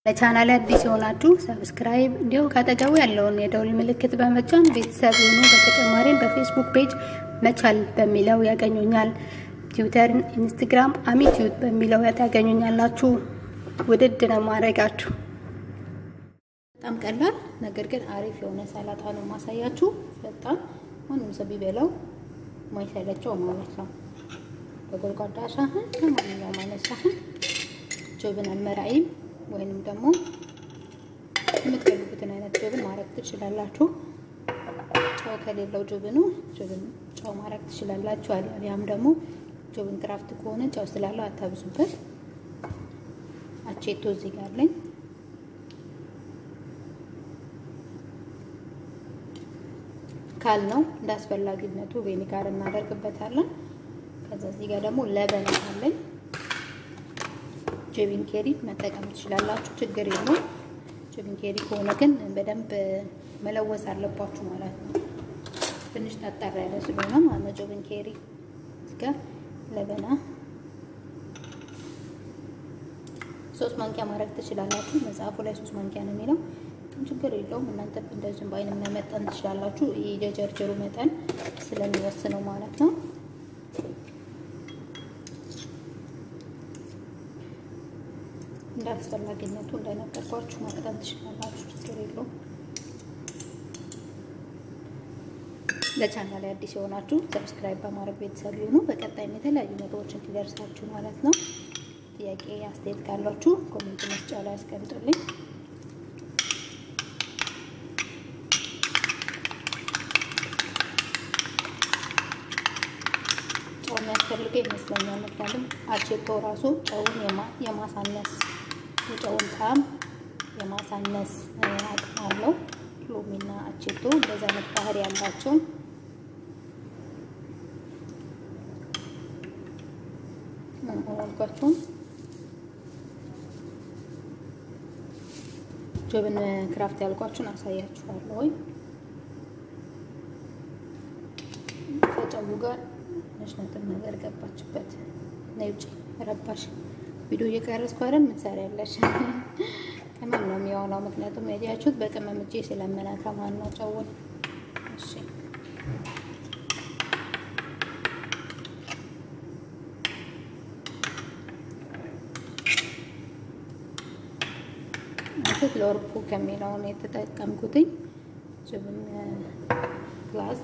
ለቻናል አዲስ የሆናችሁ ሰብስክራይብ እንዲሁም ካጠገቡ ያለውን የደውል ምልክት በመጫን ቤተሰብ የሆኑ በተጨማሪም በፌስቡክ ፔጅ መቻል በሚለው ያገኙኛል። ትዊተር፣ ኢንስትግራም አሚቲዩት በሚለው ያገኙኛላችሁ። ውድድ ነው ማድረጋችሁ። በጣም ቀላል ነገር ግን አሪፍ የሆነ ሰላጣ ነው ማሳያችሁ። በጣም ማንም ሰው ቢበላው ማይሰለቸው ማለት ነው። በጎድጓዳ ሳህን ለማንኛውም አይነት ሳህን ጆብን አልመራይም ወይንም ደግሞ የምትፈልጉትን አይነት ጆብን ማድረግ ትችላላችሁ። ጨው ከሌለው ጆብኑ ጆብን ጨው ማድረግ ትችላላችሁ። አሊያም ደግሞ ጆብን ክራፍት ከሆነ ጨው ስላለው አታብዙበት። አቼቶ እዚህ ጋር አለኝ። ካል ነው እንደ አስፈላጊነቱ ቬኒጋር እናደርግበታለን። ከዛ እዚህ ጋር ደግሞ ለበን አለኝ። ጆቢን ኬሪ መጠቀም ትችላላችሁ፣ ችግር የለውም። ጆቢን ኬሪ ከሆነ ግን በደንብ መለወስ አለባችሁ ማለት ነው። ትንሽ ጠጠር ያለ ስለሆነ ማለት ነው። ጆቢን ኬሪ እዚህ ጋር ለበና ሶስት ማንኪያ ማድረግ ትችላላችሁ። መጽሐፉ ላይ ሶስት ማንኪያ ነው የሚለው ችግር የለውም። እናንተ እንደዚሁም በአይን መጠን ትችላላችሁ። የጀርጀሩ መጠን ስለሚወስነው ማለት ነው። እንደ አስፈላጊነቱ እንደነገርኳችሁ መቅጠን ትችላላችሁ። ችግር የለውም። ለቻናል ላይ አዲስ የሆናችሁ ሰብስክራይብ በማድረግ ቤተሰብ ይሁኑ። በቀጣይም የተለያዩ ነገሮች እንዲደርሳችሁ ማለት ነው። ጥያቄ አስተያየት ካላችሁ ኮሜንት መስጫ ላይ አስቀምጡልኝ። ጨው የሚያስፈልገው ይመስለኛል። ምክንያቱም አቼቶ ራሱ ጨውን የማሳነስ የጨውን ጣዕም የማሳነስ አቅም አለው። ሎሚና አቼቶ እንደዛ አይነት ባህሪ ያላቸው አልኳቸውም። ጆብን ክራፍት ያልኳችሁን አሳያችኋለሁ ወይ ከጨው ጋር ትንሽ ነጥብ ነገር ገባችበት። ነይ ውጪ ረባሽ ቪዲዮ እየቀረጽኩ አይደል የምትሰሪያለሽ? ቅመም ነው የሚሆነው። ምክንያቱም ያያችሁት በቅመም እጄ ስለምነካ ማን ነው ጨውን። እሺ ማለት ለወርፑ ከሚለውን የተጠቀምኩትኝ ጅብን ግላስ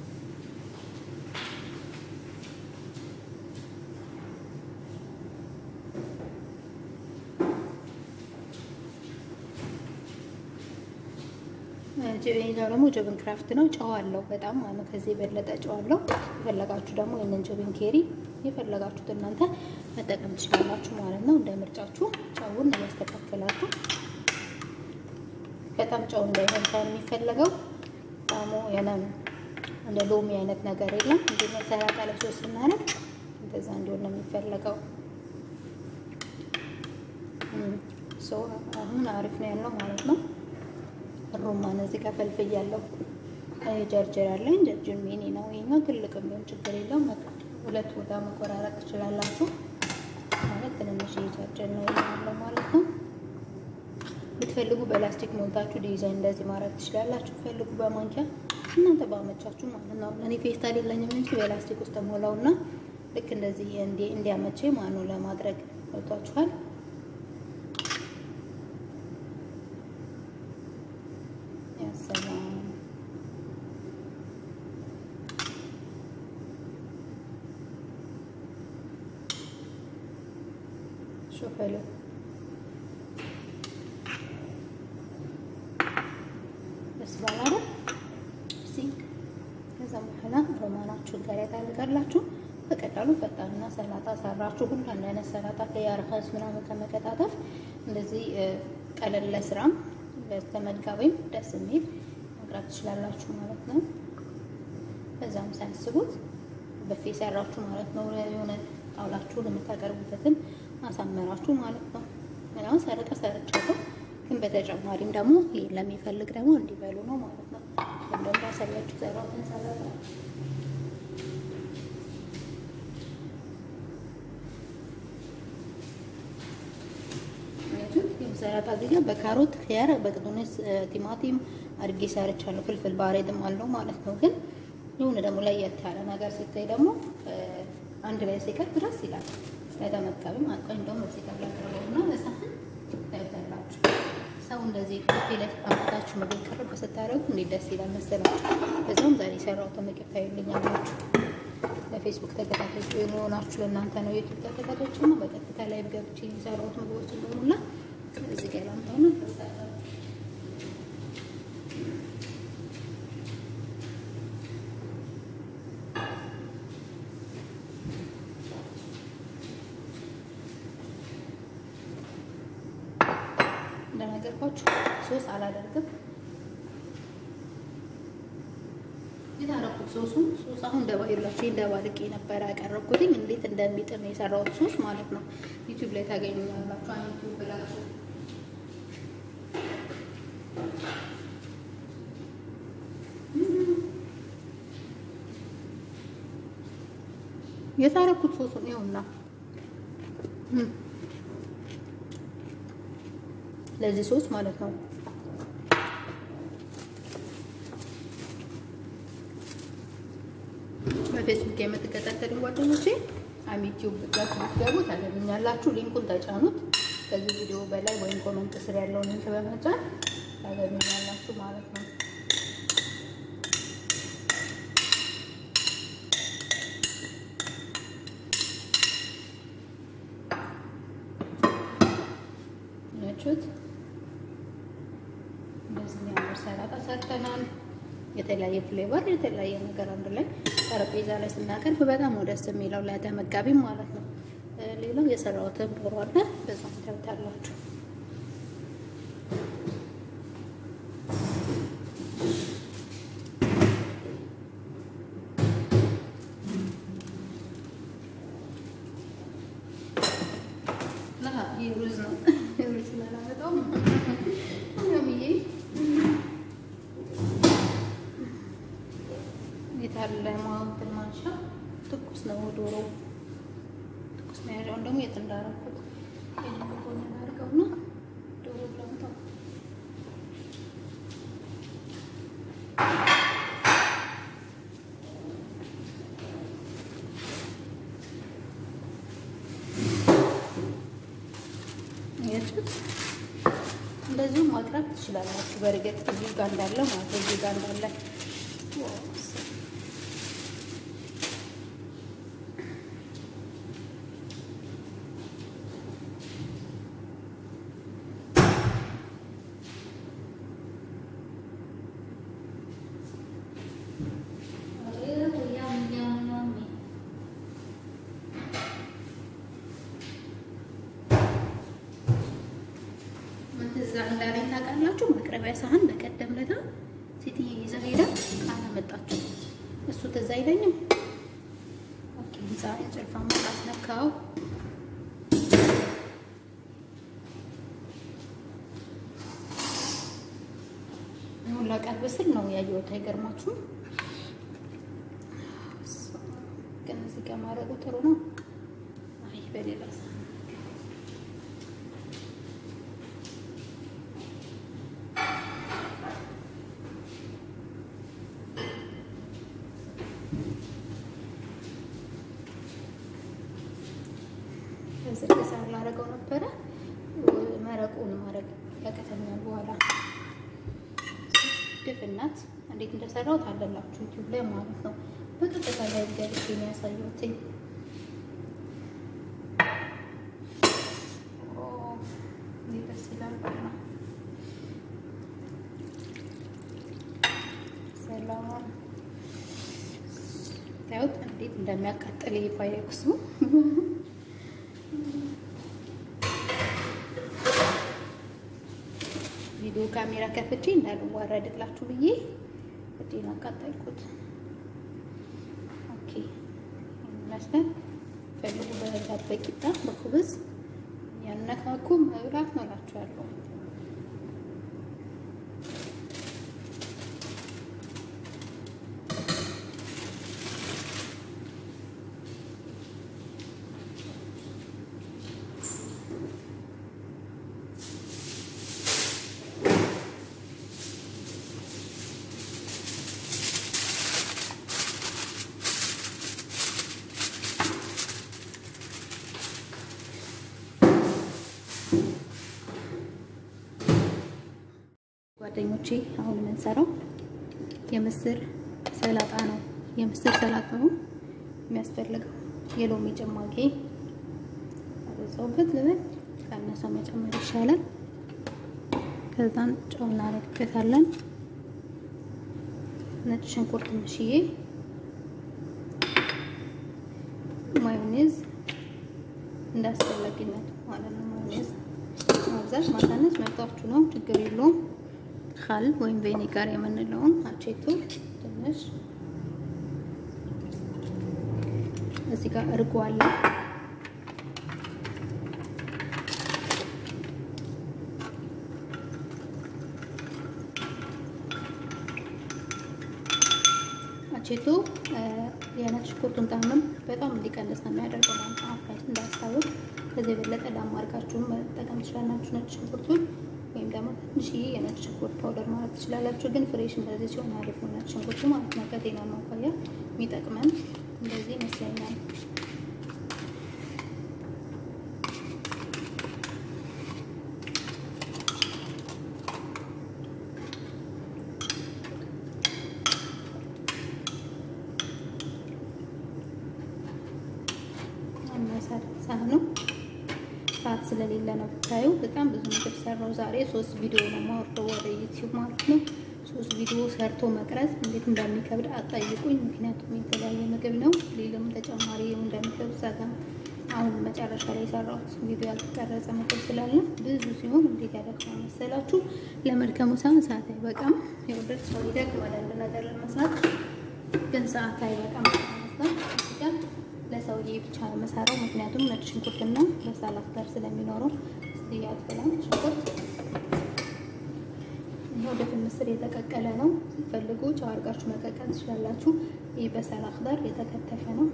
ሌላው ደግሞ ጆብን ክራፍት ነው። ጨው አለው በጣም ማለት ከዚህ የበለጠ ጨው አለው። የፈለጋችሁ ደግሞ ይህንን ጆብን ኬሪ የፈለጋችሁት እናንተ መጠቀም ትችላላችሁ ማለት ነው። እንደ ምርጫችሁ ጨውን እያስተካከላችሁ በጣም ጨው እንዳይሆን ሳይሆን የሚፈለገው ጣሙ የነ እንደ ሎሚ አይነት ነገር የለም እንዲ ሰላጣ ላይ ሶስ ስናደርግ እንደዛ እንዲሆን ነው የሚፈለገው። አሁን አሪፍ ነው ያለው ማለት ነው። ሮማን እዚህ ጋር ፈልፍል ያለው ጀርጀር ያለኝ ጀርጀር ሚኒ ነው። ይሄኛው ትልቅም ቢሆን ችግር የለውም። ሁለት ቦታ መቆራረጥ ትችላላችሁ። ማለት ትንንሽ ጀርጀር ነው ያለው ማለት ነው። ብትፈልጉ በላስቲክ ሞልታችሁ ዲዛይን እንደዚህ ማድረግ ትችላላችሁ። ፈልጉ በማንኪያ እናንተ ባመቻችሁ ማለት ነው። እኔ ፌስታል የለኝም እንጂ በላስቲክ ውስጥ ሞላውና ልክ እንደዚህ እንዲያመቼ ማለት ነው ለማድረግ ገብቷችኋል። ሰላም ሾፈሉ ደስ ባላለ ከዛ በኋላ ሮማናችሁን ጋር ታደርጋላችሁ። በቀላሉ ፈጣንና ሰላጣ ሰራችሁ። ሁሉ አንድ አይነት ሰላጣ ከያርኸስ ምናምን ከመቀጣጠፍ እንደዚህ ቀለል ለስራም ለተመጋቢም ደስ የሚል መቅረብ ትችላላችሁ ማለት ነው። በዛም ሳያስቡት በፌ ሰራችሁ ማለት ነው። የሆነ ጣውላችሁን የምታቀርቡበትን አሳመራችሁ ማለት ነው። ምናምን ሰረቀ ሰርቻለሁ፣ ግን በተጨማሪም ደግሞ ይህ ለሚፈልግ ደግሞ እንዲበሉ ነው ማለት ነው። እንደውም ባሳያችሁ ሰራሁትን ሰላጣ ሰላጣ እዚህ ጋር በካሮት ኪያር፣ በቅዱንስ ቲማቲም አድርጌ ሰርቻለሁ። ፍልፍል ባሬድም አለው ማለት ነው። ግን የሆነ ደግሞ ለየት ያለ ነገር ሲታይ ደግሞ አንድ ላይ ሲቀርብ ድረስ ይላል። ለተመጋቢም አቆይ እንደውም እዚህ ጋር ላቀርበውና በሳህን ታይታላችሁ። ሰው እንደዚህ ኮፊ ላይ አምጥታችሁ ምግብ ቅርብ ስታደርጉ እንዴት ደስ ይላል መሰላችሁ። በዛውም ዛሬ የሰራሁትን ምግብ ታዩልኛላችሁ። ለፌስቡክ ተከታታዮች የሆናችሁ ለእናንተ ነው። ዩቱብ ተከታታዮች ነው። በቀጥታ ላይ ገብቼ የሚሰራሁት ምግቦች እንደሙላ እዚህ ጋር ላምጣው ነው። እንደነገርኳችሁ ሶስ አላደርግም። የታረኩት ሶሱን ሶስ አሁን ደባይላችሁ እንደባልቄ ነበረ ያቀረብኩትኝ እንዴት እንደሚጥም የሰራሁት ሶስ ማለት ነው። ዩቲዩብ ላይ ታገኙኛላችሁ። አንድ ዩቲዩብ ብላችሁ የታረኩት ሶሱን ይኸውና ለዚህ ሶስ ማለት ነው። በፌስቡክ የምትከታተሉ ጓደኞቼ አሚቲዩብ ብላችሁ ብትገቡ ታገኙኛላችሁ። ሊንኩን ተጫኑት። ከዚህ ቪዲዮ በላይ ወይም ኮመንት ስር ያለውን ሊንክ በመጫን ታገኙኛላችሁ ማለት ነው። ያችሁት እንደዚህ የሚያምር ሰላጣ ሰርተናል። የተለያየ ፍሌቨር የተለያየ ነገር አንድ ላይ ጠረጴዛ ላይ ስናቀርብ በጣም ነው ደስ የሚለው ለተመጋቢም ማለት ነው። ሌላው የሰራሁትን ዶሮ አለ በዛም ታዩታላችሁ። ሩዝ ነው ሩዝ ስላላመጣው ምናምዬ የታለ ማውንትን ማንሻ ትኩስ ነው ዶሮ ትኩስ ነው ያለውን ደግሞ የት እንዳደረኩት የሆነ አድርገውና ዶሮ ላምጣው ያችሁት እንደዚሁም ማቅረብ ትችላላችሁ። በእርግጥ እዚህ ጋር እንዳለ ማለት ነው እዚህ ጋር እንዳለ እዛ እንዳለኝ ታውቃላችሁ። ማቅረቢያ ሳህን በቀደም ለታ ሴትዬ ይዛ ሄዳ አላመጣችሁ። እሱ ትዝ አይለኝም። ኦኬ ዛ ጭልፋ መጣት ነካው። አሁን ላቀርብ ስል ነው ያየሁት። አይገርማችሁም? ግን እዚህ ጋር ማድረጉ ጥሩ ነው። አይ በሌላ ሳህን ዝርግ ሳር ላደርገው ነበረ። መረቁን ማድረግ ያቀተኛል። በኋላ ድፍናት እንዴት እንደሰራው ታለላችሁ ዩቲዩብ ላይ ማለት ነው። በቀጥታ ላይ ገብቼ የሚያሳዩት ደስ ይላል። ሰላም ታዩት እንዴት እንደሚያቃጥል ይሄ ፓይሬክሱ ቪዲዮ ካሜራ ከፍቼ እንዳልዋረድላችሁ ብዬ እጄን አቃጠልኩት። ኦኬ ይመስላል። ፈልጉ በዳቦ በቂጣ በኩብዝ ያነካኩ መብላት ነው እላችኋለሁ። ጓደኞቼ አሁን የምንሰራው የምስር ሰላጣ ነው። የምስር ሰላጣ ነው የሚያስፈልገው የሎሚ ጭማቂ አበዛውበት ልበል፣ ቀነሰ መጨመር ይሻላል። ከዛን ጨው እናደርግበታለን። ነጭ ሽንኩርት ትንሽዬ፣ ማዮኔዝ እንዳስፈላጊነቱ ማለት ነው። ማዮኔዝ ማብዛት ማሳነስ መርጣችሁ ነው፣ ችግር የለውም። ካል ወይም ቬኒጋር የምንለውን አቼቶ ትንሽ እዚህ ጋር እርጎ አለ። አቼቶ የነጭ ሽንኩርቱን ጣዕምም በጣም እንዲቀንስ ነው የሚያደርገው ማለት ነው። አፍራችን እንዳያስታውቅ ከዚህ የበለጠ ላማርጋችሁን መጠቀም ትችላላችሁ። ነጭ ሽንኩርቱን ወይም ደግሞ ትንሽዬ የነጭ ሽንኩርት ፓውደር ማለት ትችላላችሁ። ግን ፍሬሽ እንደዚህ ሲሆን አሪፍ ነው። ነጭ ሽንኩርቱ ማለት ነው። ከጤና ማኳያ የሚጠቅመን እንደዚህ ይመስለኛል። ሳህኑ ሰዓት ስለሌለ ነው ብታዩ። በጣም ብዙ ምግብ ሰራው ዛሬ። ሶስት ቪዲዮ ነው የማወርደው ወደ ዩቲዩብ ማለት ነው። ሶስት ቪዲዮ ሰርቶ መቅረጽ እንዴት እንደሚከብድ አጠይቁኝ። ምክንያቱም የተለያየ ምግብ ነው። ሌላም ተጨማሪ እንደሚከብድ ዛጋም አሁን መጨረሻ ላይ የሰራሁት ቪዲዮ ያልተቀረጸ ምግብ ስላለ ብዙ ሲሆን እንዴት ያደርጋል መሰላችሁ? ለመድከሙ ሳይሆን ሰዓት አይበቃም። የወደድ ሰው ይደክማል አንድ ነገር ለመስራት ግን ሰዓት አይበቃም ማለት ነው። ለሰውዬ ብቻ ነው የምሰራው። ምክንያቱም ነጭ ሽንኩርትና በሰላት ጋር ስለሚኖረው ያትላል ሽንኩርት ይኸው ድፍን ምስር የተቀቀለ ነው። ሲፈልጉ ጨው አድርጋችሁ መቀቀል ትችላላችሁ። ይህ በሰላት ጋር የተከተፈ ነው።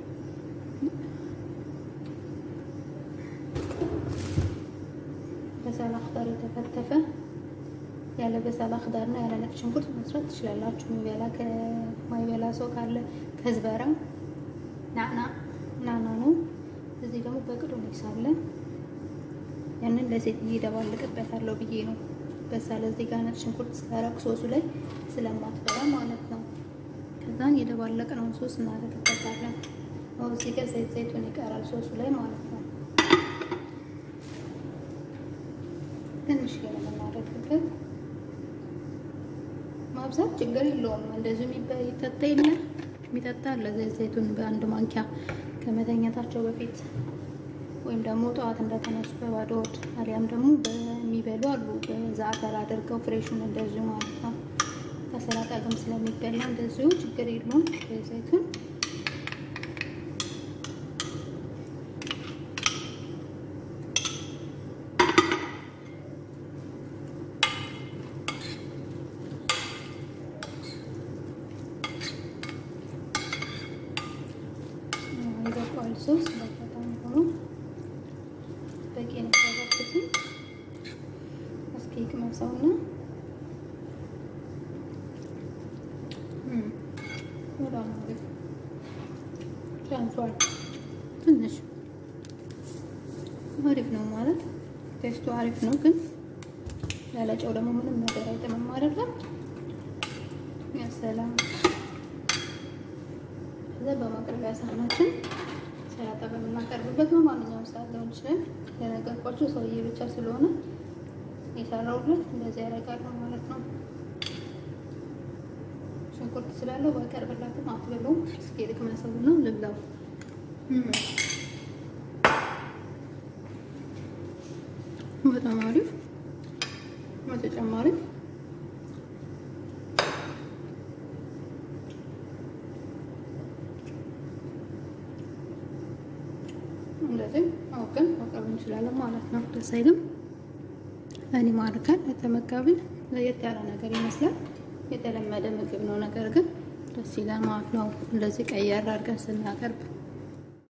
በሰላት ጋር የተከተፈ ያለ በሰላህ ዳርና ያለ ነጭ ሽንኩርት መስራት ትችላላችሁ። የሚበላ ከማይበላ ሰው ካለ ከዝበራ ናና ናና ነው። እዚህ ደግሞ በቅዶ ሳለ ያንን ለሴት እየደባልቅበታለሁ ብዬ ነው። በሳለ እዚህ ጋር ነጭ ሽንኩርት ስላረግ ሶሱ ላይ ስለማትበላ ማለት ነው። ከዛን የደባለቅነውን ሶስ እናደርግበታለን። እዚህ ጋር ዘይት ዘይቱን ይቀራል ሶሱ ላይ ማለት ነው። ትንሽ ነው የምናደርግበት። ማብዛት ችግር የለውም። እንደዚሁ ይጠጣ የለ የሚጠጣ ለዘይት ዘይቱን በአንድ ማንኪያ ከመተኛታቸው በፊት ወይም ደግሞ ጠዋት እንደተነሱ በባዶ ሆድ አሊያም ደግሞ በሚበሉ አሉ በዛዕተር አድርገው ፍሬሹን እንደዚሁ ማለት ነው። ከሰላጣ ጋርም ስለሚበላ እንደዚሁ ችግር የለውም። ዘይቱን ይበቃዋል። ሶስ በጣም ሆኖ በቂ ነው። ያደረኩትን እስኪ ቅመሰውና በጣም አሪፍ ቻንሷል። ትንሽ አሪፍ ነው ማለት ቴስቱ አሪፍ ነው፣ ግን ያለ ጨው ደግሞ ምንም ነገር አይጥምም አይደለም። ያሰላም ከዛ በማቅረቢያ ሳህናችን ሰላጣ በምናቀርብበት በማንኛውም ሰዓት ሊሆን ይችላል። የነገርኳችሁ ሰውዬ ብቻ ስለሆነ የሰራውለት እንደዚህ ያደርጋለሁ ማለት ነው። ሽንኩርት ስላለው ባቀርብላትም አትበለውም። እስኪ ልቅመሰው ነው ልብላው። በጣም አሪፍ በተጨማሪ እንደዚህ አውቀን ማቅረብ እንችላለን ማለት ነው። ደስ አይልም? እኔ ማርካል ለተመጋቢን ለየት ያለ ነገር ይመስላል። የተለመደ ምግብ ነው፣ ነገር ግን ደስ ይላል ማለት ነው። እንደዚህ ቀየር አድርገን ስናቀርብ